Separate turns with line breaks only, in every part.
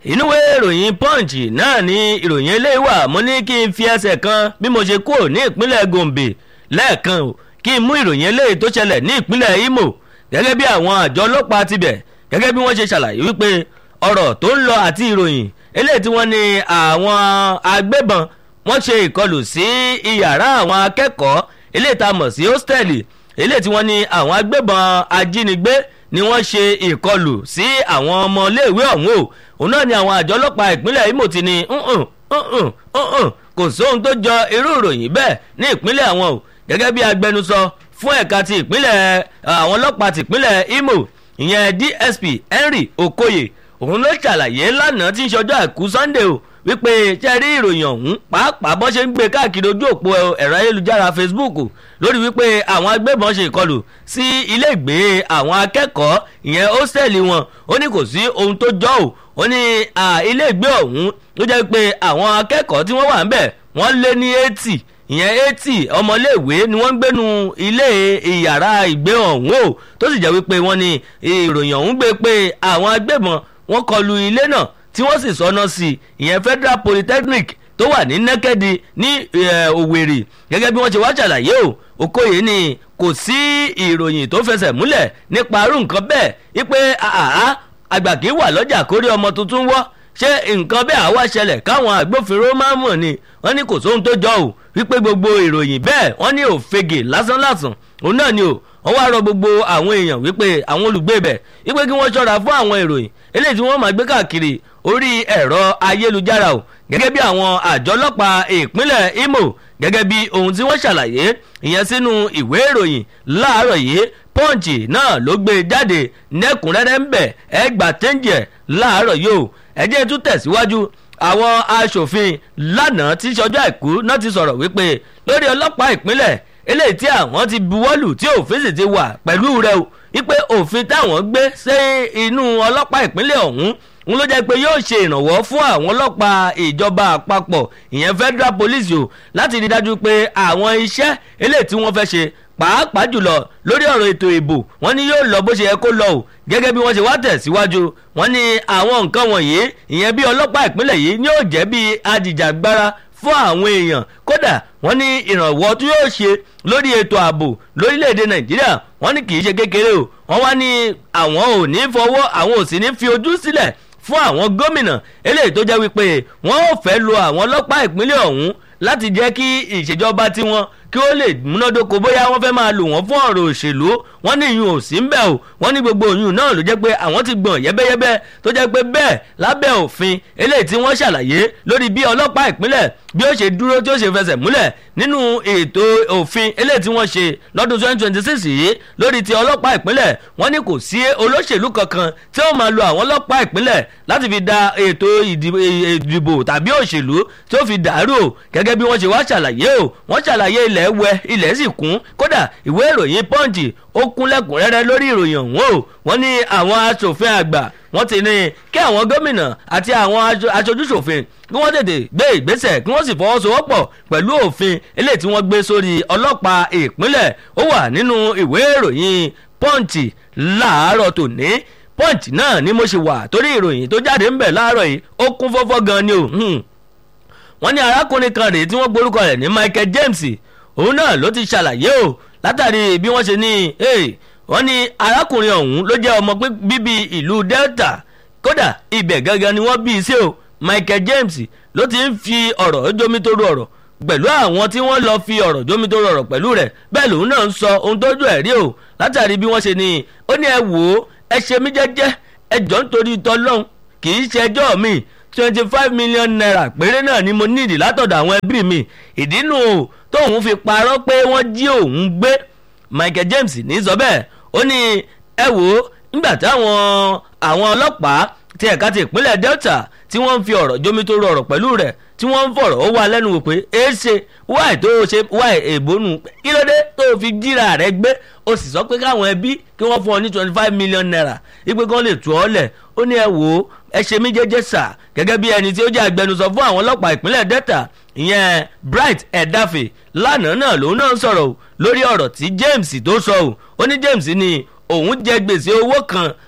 ìnúwé ìròyìn punch náà ni ìròyìn eléyìí wà mo ní kí n fi ẹsẹ̀ kan bí mo ṣe kúrò ní ìpínlẹ̀ gombe lẹ́ẹ̀kan o kí n mú ìròyìn eléyìí tó ṣẹlẹ̀ ní ìpínlẹ̀ imo gẹ́gẹ́ bí àwọn àjọ ọlọ́pàá tibẹ̀ gẹ́gẹ́ bí wọ́n ṣe ṣàlàyé wípé ọ̀rọ̀ tó ń lọ àti ìròyìn eléyìí tí wọ́n ní àwọn agbébọn wọ́n ṣe ìkọlù sí iyàrá àwọn akẹ́kọ̀ọ́ eléyìí tá a mọ̀ sí hóstẹ́ẹ̀lì eléyìí tí wọ́n ní àwọn agbébọn ajínigbé ni wọ́n ṣe ìkọlù sí àwọn ọmọléèwé ọ̀hún o òun náà ni àwọn àjọ ọlọ́pàá ìpínlẹ̀ imo ti ní kò sóhun tó jọ irú ìròyìn bẹ́ẹ̀ ní ìpínlẹ̀ àwọn o gẹ́gẹ́ bí agbẹnusọ fún ẹ̀ka ti ìpínlẹ̀ àwọn ọlọ́pàá ti ìpínlẹ̀ imo ìyẹn dsp henry okoye òun ló ṣàlàyé lánàá tí ń ṣọjọ́ àìkú sunday o wípé ṣe rí ìròyìn ọ̀hún pàápàá bọ́ ṣe ń gbé káàkiri ojú òpó ẹ̀rọ ayélujára facebook lórí wípé àwọn agbébọn ṣe ìkọlù sí ilé ìgbé àwọn akẹ́kọ̀ọ́ ìyẹn hósítẹ́ẹ̀lì wọn ó ní kò sí ohun tó jọ ò ó ní ilé ìgbé ọ̀hún ló jẹ́ pé àwọn akẹ́kọ̀ọ́ tí wọ́n wà ń bẹ̀ wọ́n lé ní eighty ìyẹn eighty ọmọléèwé ni wọ́n ń gbénu ilé ìyàrá ìgbé ọ̀hún o tó sì jẹ́ wípé wọ́n ní ìròyìn ọ̀hún gbé pé àwọn agbébọn wọ́n kọlu ilé náà tí wọ́n sì sọnà sí ìyẹn federal polytechnic tó wà ní nẹ́kẹ́dì ní òwèrè gẹ́gẹ́ bí wọ́n ṣe wá ṣàlàyé o okoye ni kò sí ìròyìn tó fẹsẹ̀ múlẹ̀ nípa arú nǹkan bẹ́ẹ̀ wípé àhá àgbà kì í wà lọ́jà kórí ọmọ tuntun wọ́ ṣé nǹkan bẹ́ẹ̀ àwa ṣẹlẹ̀ káwọn agbófinró máa mọ̀ ni wọ́n ní kò sóhun tó jọ o wípé gbogbo ìròyìn bẹ́ẹ̀ wọ́n ní òfegè lásánlásán òun náà ni o wọ́n wá rọ gbogbo àwọn èèyàn wípé àwọn olùgbé bẹ̀ wípé kí wọ́n ṣọ́ra fún àwọn ìròyìn eléyìí tí wọ́n máa gbé káàkiri orí ẹ̀rọ ayélujára o gẹ́gẹ́ bí àwọn àjọ ọlọ́pàá ìpínlẹ̀ imo gẹ́gẹ́ bí ohun tí wọ́n ṣàlàyé ìyẹn sínú ìwé ìròyìn láàárọ̀ yìí pọ́ǹchì náà ló gbé jáde nẹ́kùnrẹ́rẹ́ ń bẹ̀ ẹ gbà tẹ́ǹjì ẹ̀ láàárọ̀ yìí o ẹ jẹ́ tún tẹ̀síwájú àwọn aṣòfin lánàá tí sọjọ́ àìkú náà ti sọ̀rọ̀ wípé lórí ọlọ́pàá ìpínlẹ̀ eléyìí tí àwọn ti buwọ́lù tí òfin sì ti wà pẹ̀lú rẹ o wípé òfin táwọn gbé sí inú ọlọ́pàá ìpínlẹ̀ ọ̀hún ń ló jẹ́ pé yóò ṣe ìrànwọ́ fún àwọn ọlọ́pàá ìjọba àpapọ̀ ìyẹn federal police o láti rí dájú pé àwọn iṣẹ́ eléyìí tí wọ́n fẹ́ ṣe pàápàá jùlọ lórí ọ̀rọ̀ ètò ìbò wọ́n ní yóò lọ bó ṣe yẹ kó lọ o gẹ́gẹ́ bí wọ́n ṣe wá tẹ̀síwájú wọ́n ní àwọn nǹkan wọ̀nyí ìyẹn bí ọlọ́pàá ìpínlẹ̀ yìí ni yóò jẹ́ bí ajìjàgbara fún àwọn èèyàn kódà wọ́n ní ìrànwọ́ tí yóò ṣe lórí ètò ààbò lórílẹ̀‐èdè nàìjíríà wọ́n ní kì í ṣe kékeré o wọ́n wá ní àwọn ò ní fọwọ́ àwọn ò sì ní fi ojú sílẹ̀ fún àwọn gómìnà eléyìí tó jẹ́ wípé wọ́n ò fẹ́ lo àwọn ọlọ́pàá ìpínlẹ̀ ọ̀hún láti jẹ́ kí ìṣèjọba tiwọn kí ó lè múnádóko bóyá wọ́n fẹ́ máa lò wọ́n fún ọ̀rọ̀ òṣèlú wọ́n ní ìyún ò sí ń bẹ̀ o wọ́n ní gbogbo ìyún náà ló jẹ́ pé àwọn ti gbọ̀n yẹ́bẹ́yẹ́bẹ́ tó jẹ́ pé bẹ́ẹ̀ lábẹ́ òfin eléyìí tí wọ́n ṣàlàyé lórí bí ọlọ́pàá ìpínlẹ̀ bí ó ṣe dúró tí ó ṣe fẹsẹ̀ múlẹ̀ nínú ètò òfin eléyìí tí wọ́n ṣe lọ́dún twenty twenty six yìí lórí ti ọlọ́pàá ìpínlẹ̀ wọ́n ní kò sí olóṣèlú kankan tí ó máa lo àwọn ọlọ́pàá ìpínlẹ̀ láti fi da ètò ìdìbò tàbí òṣèlú tí ó fi dàrú o gẹ́gẹ́ bí wọ́n ṣe wá ṣàlàyé o wọ́n ṣàlàyé ilẹ̀ wẹ ilẹ̀ sì kún kódà ìwé ìròyìn punch ó kún lẹ́kùnrẹ́rẹ́ lórí ìròyìn ọ̀hún o wọ́n ní àwọn asòfin àgbà wọ́n ti ní kí àwọn gómìnà àti àwọn aṣojúṣòfin kí wọ́n tètè gbé ìgbésẹ̀ kí wọ́n sì fọwọ́sowọ́pọ̀ pẹ̀lú òfin eléyìí tí wọ́n gbé sórí ọlọ́pàá ìpínlẹ̀ ó wà nínú ìwé ìròyìn punch láàárọ̀ tòní punch náà ni mo ṣe wà torí ìròyìn tó jáde ń bẹ̀ láàárọ̀ yìí ó kún fọ́fọ́ gan ni o wọ́n ní arákùnrin kan rèé tí wọ́n gborúkọ rẹ̀ ní michael james òun náà ló ti ṣàlàyé o látàrí bí wọ́n ṣe ní wọ́n ní arákùnrin ọ̀hún ló jẹ́ ọmọ bíbí ìlú delta kódà ibẹ̀ gangan ni wọ́n bí i sí o michael james ló ti ń fi ọ̀rọ̀ jomitoro ọ̀rọ̀ pẹ̀lú àwọn tí wọ́n lọ fi ọ̀rọ̀ jomitoro ọ̀rọ̀ pẹ̀lú rẹ̀ bẹ́ẹ̀ lòun náà ń sọ ohun tójú ẹ̀ rí o látàrí bí wọ́n ṣe ní ó ní ẹ wò ó ẹ ṣe mí jẹ́jẹ́ ẹ jọ́ nítorí tọ́lọ́hún kì í ṣẹjọ́ mi twenty five million naira péré náà ni mo nídìí látọ̀dọ̀ àwọn ẹbí mi ìdínú o tóun fi parọ́ pé wọ́n jí òun gbé michael james ní sọ bẹ́ẹ̀ ó ní ẹ wò ó nígbà táwọn àwọn ọlọ́pàá ti ẹ̀ka ti ìpínlẹ̀ delta tí wọ́n ń fi ọ̀rọ̀ jómitóró ọ̀rọ̀ pẹ̀lú rẹ̀ tí wọ́n ń fọ̀rọ̀ ó wà lẹ́nu wò pé é ṣe wáì tó ṣe wáì èbónú kí ló dé tó fi jíra rẹ̀ gbé ó sì sọ pé káwọn ẹbí kí wọ́n fún ọ ní twenty five million naira ipe kan lè tú ọ lẹ̀ ó ní ẹ wò ó ẹ ṣe mí jẹ́jẹ́ sà gẹ́gẹ́ bí ẹni tí ó jẹ́ agbẹnusọ fún àwọn ọlọ́pàá ìpínlẹ̀ delta ìyẹn bright ẹ̀dáfẹ́ lánàá náà lòun náà sọ̀rọ̀ lórí ọ̀rọ̀ tí james tó sọ ò ó ní james ní òun jẹ gbèsè owó kan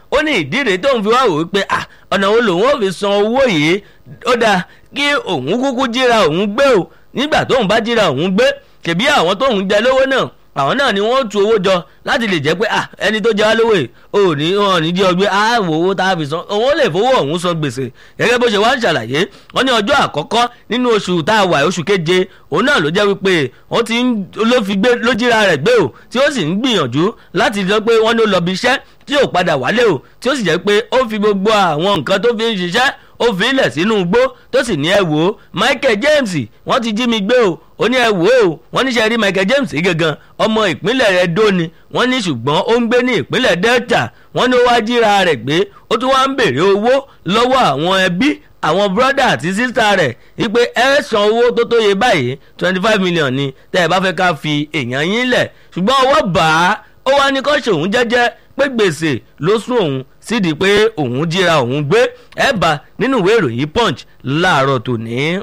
ó ní ìdí rèé tóun fi wá wò ó pé ah ọ̀nà wo lòun ò fi san owó yìí ó dáa kí òun kúkú jíra òun gbé o nígbà tóun bá jíra òun gbé kèbí àwọn tóun jẹ lówó náà àwọn náà ni wọ́n tu owó jọ láti lè jẹ́ pé ah ẹni tó jẹ́ wá lówó yìí ò ní wọn ní jẹ́ ọgbẹ́ àwọ̀ owó tá a fi san òun lè fowó ọ̀hún san gbèsè gẹ́gẹ́ bó ṣe wá ń ṣàlàyé wọ́n ní ọjọ́ àkọ́kọ́ nínú oṣù tá a wà oṣù keje òun náà ló jẹ́ wípé wọ́n ti ń ló fi gbé ló jíra rẹ̀ gbé o tí ó sì ń gbìyànjú láti sọ pé wọ́n ló lọ bí iṣẹ́ tí ò padà wálé o tí ó sì jẹ́ pé ó fi gbogbo àwọn nǹkan tó fi ń ṣiṣẹ́ ó fi ilẹ̀ sínú igbó tó sì ní ẹ wò ó Michael James wọ́n ti jí mi gbé o ó ní ẹ wò ó wọ́n níṣẹ́ rí Michael James gangan ọmọ ìpínlẹ̀ Edo ni wọ́n ní ṣùgbọ́n ó ń gbé ní ìpínlẹ̀ Delta wọ́n ní ó wá jíra rẹ̀ gbé ó tún wá ń béèrè owó lọ́wọ́ àwọn ẹbí àwọn bírọ́dà àti sísá rẹ̀ wípé ẹ san owó tó tó yẹ báyìí twenty five million ni tẹ́ ẹ bá fẹ́ ká fi èèyàn yín lẹ̀ ṣùgbọ́n ọwọ́ bá a ó wá ní kó ṣòun jẹ́jẹ́ pé gbèsè ló sún òun sídìí pé òun jíra òun gbé ẹ bá nínú ìwé ìròyìn punch láàárọ̀ tòní.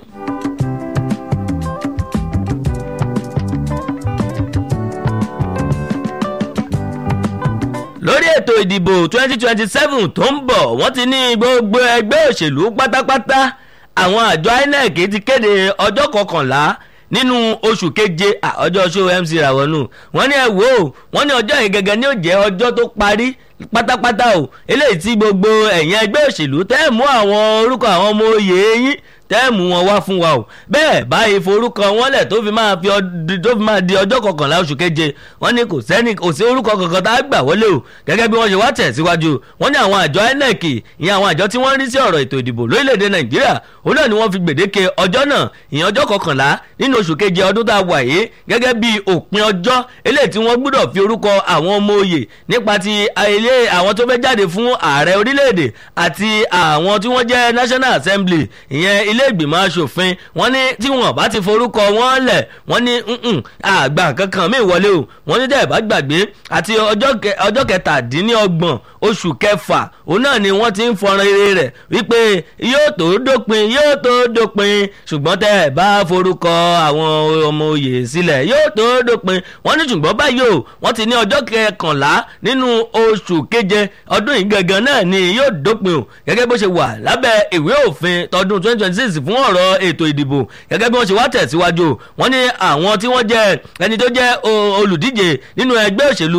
lórí ètò ìdìbò twenty twenty seven tó ń bọ̀ wọ́n ti ní gbogbo ẹgbẹ́ òṣèlú pátápátá àwọn àjọ INEC ti kéde ọjọ́ kọkànlá nínú oṣù keje ọjọ́ show mc ràwọnù wọ́n ní ẹ wò ó wọ́n ní ọjọ́ yìí gẹ́gẹ́ ní ó jẹ́ ọjọ́ tó parí pátápátá o eléyìí tí gbogbo ẹ̀yìn ẹgbẹ́ òṣèlú tẹ́ mú àwọn orúkọ àwọn ọmọ oyè yín tẹ́ẹ̀mù wọn wá fún wa o bẹ́ẹ̀ báyìí forúkọ wọn lẹ̀ tó fi máa fi tó fi máa di ọjọ́ kọkànlá oṣù keje wọ́n ní kò sẹ́ni kò sí orúkọ kankan tá a gbà wọlé o gẹ́gẹ́ bí wọ́n ṣe wá tẹ̀ síwájú wọ́n ní àwọn àjọ INEC ìyẹn àwọn àjọ tí wọ́n ń rí sí ọ̀rọ̀ ètò ìdìbò lórílẹ̀‐èdè Nàìjíríà òun náà ni wọ́n fi gbèdéke ọjọ́ náà ìyẹn ọjọ́ kọkànlá nínú oṣù keje ọdún tá a wà yìí gẹ́gẹ́ bí òpin ọjọ́ eléyìí tí wọ́n gbọ́dọ̀ fi orúkọ àwọn ọmọ oyè nípa ti ilé àwọn tó fẹ́ jáde fún ààrẹ orílẹ̀-èdè àti àwọn tí wọ́n jẹ́ National Assembly ìyẹn ilé ìgbìmọ̀ asòfin wọ́n ní tí wọ́n bá ti forúkọ wọn lẹ̀ wọ́n ní àgbà kankan mi wọlé o wọ́n ní dẹ́ẹ̀ bá gbàgbé àti ọjọ́ kẹtàdínlọ́gbọ̀n oṣù kẹfà òun náà ni wọ́n ti ń fọnrán eré rẹ̀ wípé yóò tó dópin yóò tó dópin ṣùgbọ́n tẹ́ ẹ̀ bá forúkọ àwọn ọmọ oyè sílẹ̀ yóò tó dópin wọ́n ní ṣùgbọ́n báyìí o wọ́n ti ní ọjọ́ kẹkànlá nínú oṣù keje ọdún yìí gangan náà ni yóò dópin o gẹ́gẹ́ bó ṣe wà lábẹ́ ìwé òfin tọdún twenty twenty six fún ọ̀rọ̀ ètò ìdìbò gẹ́gẹ́ bí wọ́n ṣe wá tẹ̀síwájú wọ́n ní àwọn tí wọ́n jẹ́ ẹni tó jẹ́ olùdíje nínú ẹgbẹ́ òṣèlú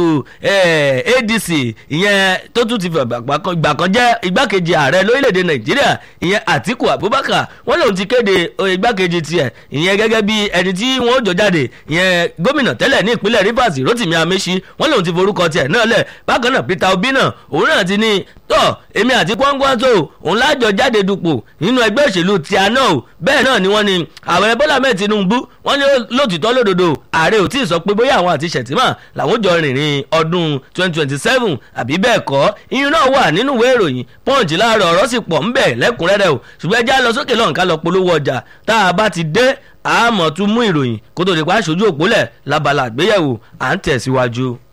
ADC ìyẹn tó tún ti gbà kan jẹ́ igbákejì ààrẹ lórílẹ̀‐èdè Nàìjíríà ìyẹn Àtíkù Abubakar wọ́n lòun ti kéde igbákejì tiẹ̀ ìyẹn gẹ́gẹ́ bí ẹni tí wọ́n jọ jáde ìyẹn gómìnà tẹ́lẹ̀ ní ìpínlẹ̀ Rivers Rotimi Amechi wọ́n lòun ti forúkọ tiẹ̀ náà lẹ̀ bákan náà Peter Obi náà òun náà ti ní tọ́ èmi àti kwangwanso òun lájọ jáde dupò nínú ẹgbẹ́ òṣèlú tíáná o bẹ́ẹ̀ náà ni wọ́n ní ààrẹ bọ́lá mẹ́ẹ̀ tinubu wọ́n ní lótìtọ́ lódodo ààrẹ ò tí ì sọ pé bóyá àwọn àti ṣètìmọ̀ làwọn jọ rìnrìn ọdún 2027 àbí bẹ́ẹ̀ kọ́ iyún náà wà nínú ìwé ìròyìn punch láàárọ̀ ọ̀rọ̀ sì pọ̀ ńbẹ̀ lẹ́kùnrẹ́rẹ́ o ṣùgbọ́n ẹjẹ́ lọ sókè lọ́nkà lọ polówó ọjà tá a bá ti dé àmọ́ tún mú ìròyìn kó tó di pa aṣojú òpólẹ̀ lábala àgbéyẹ̀wò à ń tẹ̀síwájú.